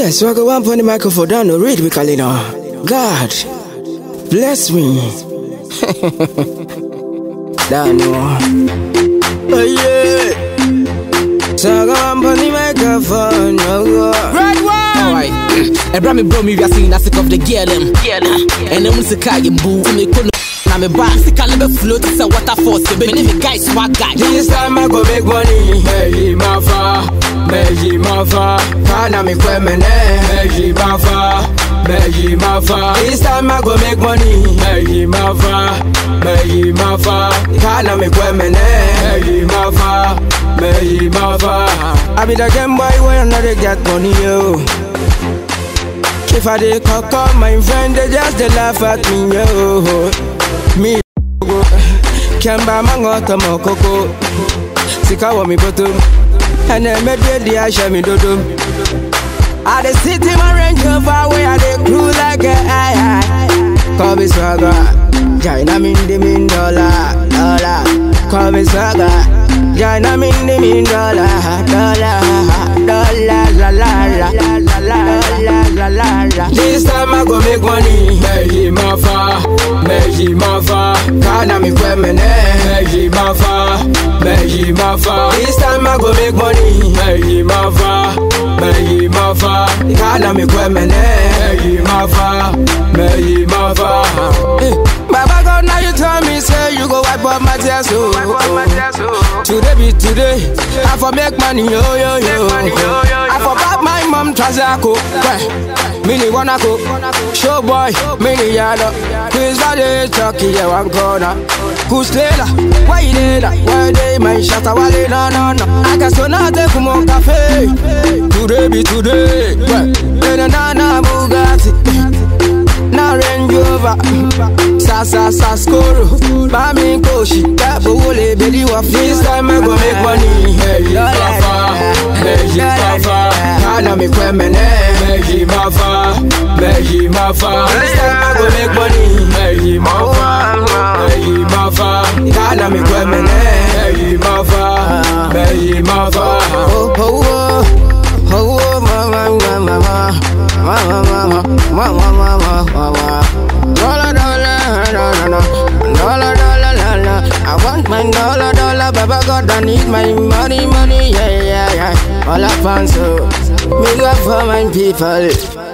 Yes, so I go one point the microphone down to read with Kalina. God, bless me. Down Oh yeah. So I go one point the microphone. Oh God. Red one. Alright. Ebra me bro me we are seeing sick of the girl them. And then we say kai boo. Me kono na me ba sika lebe float say waterfall. Say me name guy swag guy. This time I go make money. Meji mafa, meji mafa. Kana mi kwe mene. Meji mafa, meji mafa. This time I go make money. Meji mafa, meji mafa. Kana mi kwe mene. Meji mafa, meji mafa. I be the game boy when another get money yo. If I dey cock up my friend, they just dey laugh at me yo. Me go Kemba mangoto mokoko Sika wa mi bottom And then me dey the asha mi dodom I dey sit in my Range Rover where I dey crew like a high high Call me swagger China min the min dollar Dollar Call me swagger China min the min dollar Dollar Dollar La la la La la la La la la This time I go make money Meji mafa Meji mafa Kana mi kwe mene Meji mafa Meji mafa This time I go make money Meji mafa Meji mafa Kana mi kwe mene Meji mafa Meji mafa Eh, Baba God now you tell me say you go wipe up my tears oh. Today be today I for make money yo yo yo I for back my mom Trazako Mini wanna go Show boy Mini yada Quiz Valley Chucky yeah one corner Who's Taylor? Why you there? Why they my shot a wale no no no I guess so now take more cafe Today be today Na na na Bugatti na Range Rover Sa sa sa skoro Mami koshi Kabo wole beli wa This time I go make money Meji mafa Meji mafa Kana mi kwe mene Meji mafa Meji mafa This time I go make money Meji mafa Meji mafa Kana mi kwe mene Meji mafa Meji mafa Oh oh oh Oh oh mama mama mama Mama mama Mama mama mama Dollar dollar dollar dollar dollar dollar I want my dollar dollar Baba God I need my money money yeah yeah yeah All I want so Me go for my people